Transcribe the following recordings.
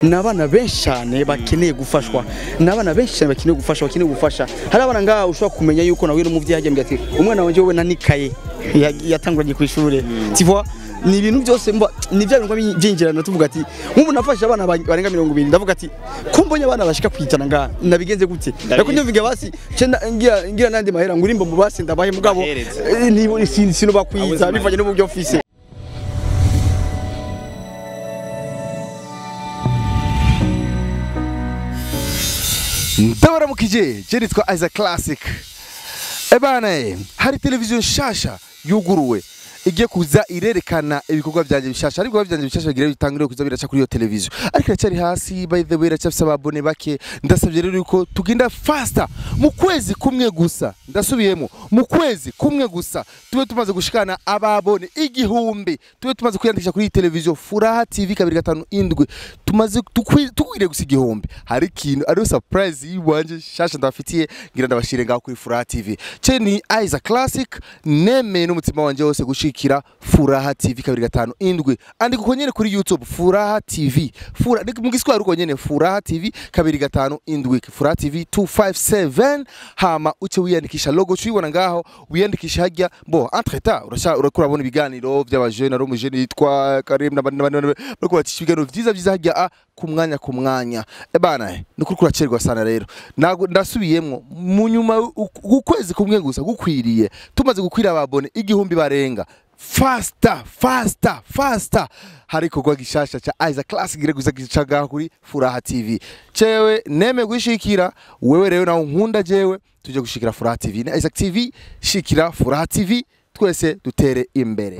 ni abana benshi cyane bakeneye gufashwa ni abana benshi cyane bakeneye gufasha bakeneye gufasha hari abana ngaha ushobora kumenya yuko nawe n'umubyeyi yajya ati umwana wanjye wowe nanikaye Ya- yatanguranye ku ishuri tivwa ni ibintu byose mba ni bya bintu byinjirana tuvuga ati nk'ubu nafashe abana ba- barenga mirongo ibiri ndavuga ati ko mbonye abana bashika kwijana ngaha nabigenze gute ariko nyumviga basi ce na- ngira ngira nandi mahera ngurimba mu basi ndabahe mugabo Bahereze. eh, ni sin- sino bakwiza bivanye n'uburyo ofise ndabaramukije je nitwa Isaac Classic ebana eh, hari televiziyo nshasha yuguruwe igiye kuza irerekana ibikorwa byanjye bishasha ariko ibikorwa byanjye bishasha bigira bitangire kuza biraca kuri iyo televiziyo ariko iracyari hasi by the way iracyafise ababone bake ndasabye rero yuko tugenda faster mu kwezi kumwe gusa ndasubiyemo mu kwezi kumwe gusa tube tumaze gushikana ababone igihumbi tube tumaze kwiyandikisha kuri iyi televiziyo furaha tv kabiri gatanu indwi tumaze tukwi- tukwiriye gusa igihumbi hari ikintu ariyo surprise yiwanje shasha ndabafitiye ngira ndabashire ngaho kuri furaha tv ce ni Isaac Classic nemeye n'umutima wanje wose gushikira furaha tv kabiri gatanu indwi andika uko nyene kuri youtube furaha tv Fura, ni- mu giswahili uko nyene furaha tv kabiri gatanu indwi furaha tv 257 hama uce wiyandikisha logo ucuyibona ngaho wiyandikisha hajya bo entre temps urasha urakura bona ibiganiro by'abajene ari umujene yitwa Karim n'abandi n'abandi n'abandi, bariko bacisha ibiganiro vyiza vyiza hajya a ku mwanya ku mwanya ebana ni kuri kuracerwa sana rero Nago- ndasubiyemwo mu nyuma u- ukwezi kumwe gusa gukwiriye tumaze gukwira ababone igihumbi barenga fasta fasta fasta hari ikorwa gishasha ca Isaac Classic gire guza gicaga kuri Furaha TV cewe neme gushikira wewe rero nawe nkunda jewe tuje gushikira Furaha TV na Isaac TV shikira Furaha TV twese dutere imbere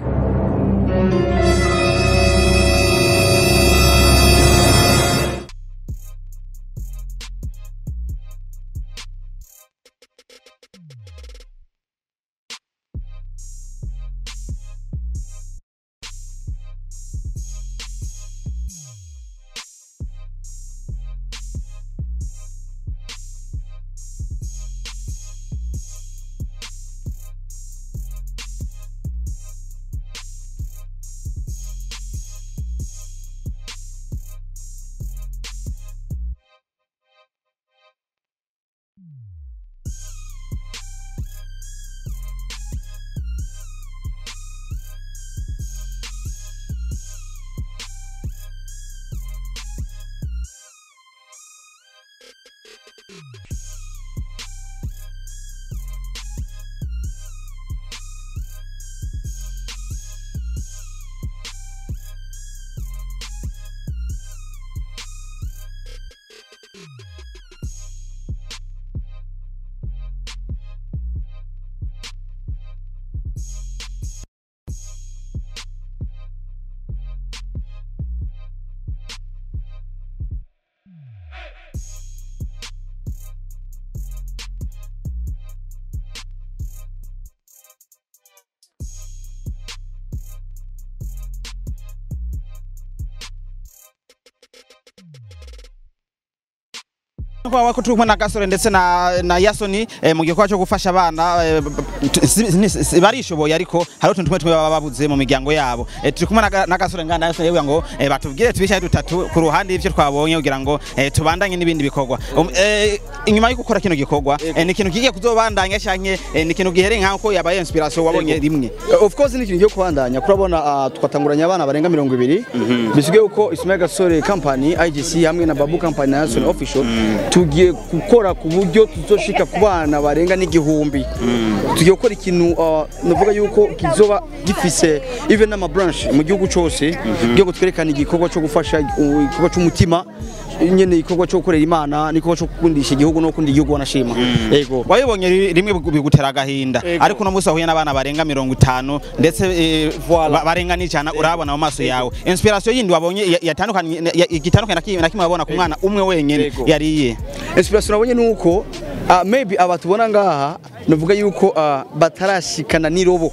kwa ko turi kumwe na gasore ndetse na na yasoni eh, mu gikorwa cyo gufasha abana eh, t- si- si- si- barishoboye ariko hari utuntu tumwe tumwe baba babuze mu miryango yabo Eh, turi kumwe na Ga- na gasore ngana yasoni yewe ngo eh, batubwire tubishaye dutatu ku ruhande y'ivyo twabonye kugira ngo eh, tubandanye n'ibindi bikorwa Um, eh, inyuma yo gukora kino gikorwa eh, ni ikintu kigiye kuzobandanya canke eh, ni ikintu gihere nk'ako yabaye inspiration wabonye rimwe of course ni ikintu cyo kubandanya kurabona ah, twatanguranye abana barenga mirongo ibiri bisigaye uko Ismail Gasore company IGC hamwe na Babu company na National official tugiye gukora ku buryo tuzoshika ku bana barenga n'igihumbi tugiye gukora ikintu ah, navuga yuko kizoba gifise even n'ama branch mu gihugu cyose kugira ngo twerekane igikorwa cyo gufasha uh, igikorwa cy'umutima nyene igikorwa cyo gukorera imana n'igikorwa cyo gukundisha igihugu no gukunda igihugu wanashima yego wabibonye ri- rimwe bigu- bigutera agahinda Ego. ariko uno munsi wahuye n'abana barenga mirongo itanu ndetse eh, ba- barenga n'ijana urabona mu maso yawe inspiration yindi wabonye ya- yatandukanye ya- igitandukanye na kimwe na kimwe wabona ku mwana umwe wenyene Ego. yariye inspiration nabonye nuko uh, maybe aba tubona ngaha navuga yuko uh, batarashikana n'irobo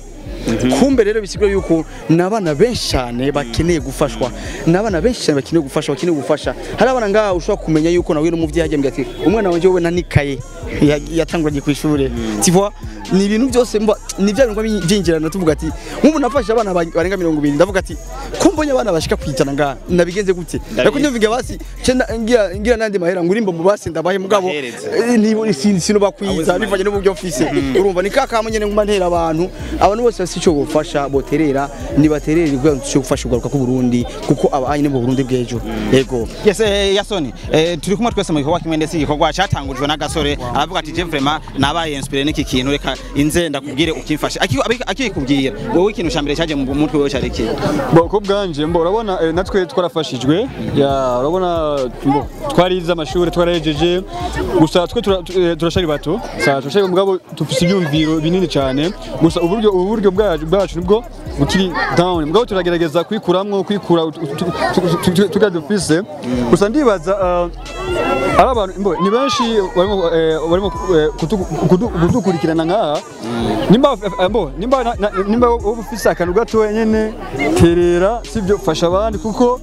kumbe rero bisigura yuko n'abana benshi cyane bakeneye gufashwa n'abana benshi cyane bakeneye gufasha bakeneye gufasha hari abana ngaha ushobora kumenya yuko nawe n'umuvyeyi yagiye ati umwana wanje wowe nanikaye ya- yatanguranye ku ishure tu vois ni ibintu byose mba ni bya bintu byinjirana tuvuga ati nk'ubu nafashe abana ba- barenga mirongo ibiri ndavuga ati ko mbonye abana bashika kwijana ngaha nabigenze gute ariko nyumviga basi cenda ngira ngira nandi mahera ngurimba mu basi ndabahe mugabo Bahereze. Eh, ni si sino bakwiza bivanye n'uburyo mfise urumva ni kaka nyene nguma ntera abantu abantu bose bafite ico bofasha boterera nibaterere kugira ngo cyo gufasha ugaruka ku Burundi kuko abanye mu Burundi bw'ejo yego Yes, eh, Yasoni, eh, turi kumwe twese mu gikorwa kimwe ndetse igikorwa cyatangujwe n'agasore aravuga ati je vraiment nabaye inspiré n'iki kintu reka inze ndakubwire ukimfashe akikubwira wowe ikintu cya mbere cyaje mu mutwe wewe cyari iki Bo ko bwanje mbo urabona eh, natwe twarafashijwe ya urabona mbo twarize amashuri twarahejeje gusa twe tura- tu- eh, turashari bato sa turashari mugabo tufise ibyumviro binini cyane gusa uburyo uburyo bwacu bwacu nibwo bukiri down mugabo turagerageza kwikuramwo kwikura ut- ut- tu- tu- tu- tuga dufise gusa ndibaza ah, ari abantu mbo ni benshi barimo eh, barimo eh, kutu- kudu- kudukurikirana ngaha nimba eh, mbo nimba na- na- nimba wowe ufise akantu gato nyene terera sivyo fasha abandi kuko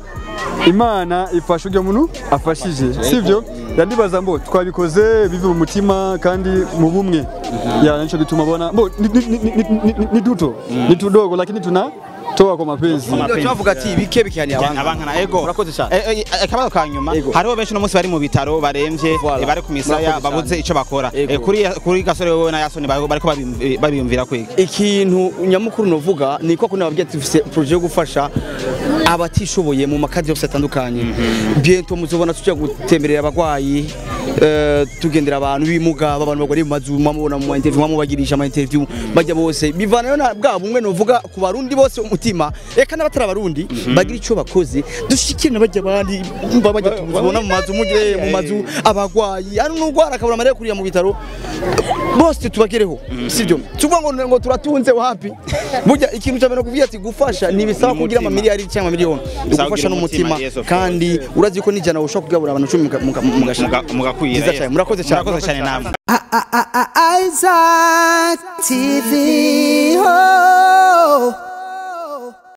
imana ifasha uryo muntu afashije sivyo yandibaza mbo twabikoze bive mu mutima kandi mu bumwe ya nico bituma bona mbo ni- ni- ni- ni- ni- ni duto ni tudogo lakini tuna toa kwa mapenzi tuvuga ati bike bikihani abanga abankana ego Murakoze cyane. Eh, eh, akabazo ka nyuma Ego. hariho benshi no munsi bari mu bitaro baremvye Voilà. eh, bari ku misaya Murakoze babuze cyane. ico bakora Ego. Eh, kuri kuri gasore wowe na Yasoni bari- bariko babim- babiyumvira kwiki ikintu nyamukuru novuga ni ko kuna babwiye tufise projet yo gufasha abatishoboye mu makadi yose atandukanye bientôt muzobona tujya gutemberera abagwayi eh, tugendera abantu bimuga abantu bagore mu mazu mubona mu interview mubagirisha ama interview bajya bose bivanayo na bwa bumwe novuga ku barundi bose umutima eka n'abatari abarundi bagira ico bakoze dushikire na bajya abandi mba bajya tubona mu mazu mugire mu mazu abagwayi ari n'ugwara akabura amarira kuriya mu bitaro bose tubagereho sibyo tuvuga ngo ngo turatunze wapi burya ikintu cyambere kuvuga ati gufasha ni bisaba kugira ama miliyari cyangwa miliyoni Bisaba gufasha kugira umutima, n'umutima yes, of kandi urazi ko nijana ushobora kugabura abantu 10 muga- muga- mugashaka Muga- mugakwira Nziza cyane, murakoze cyane murakoze cyane namwe Isaac TV.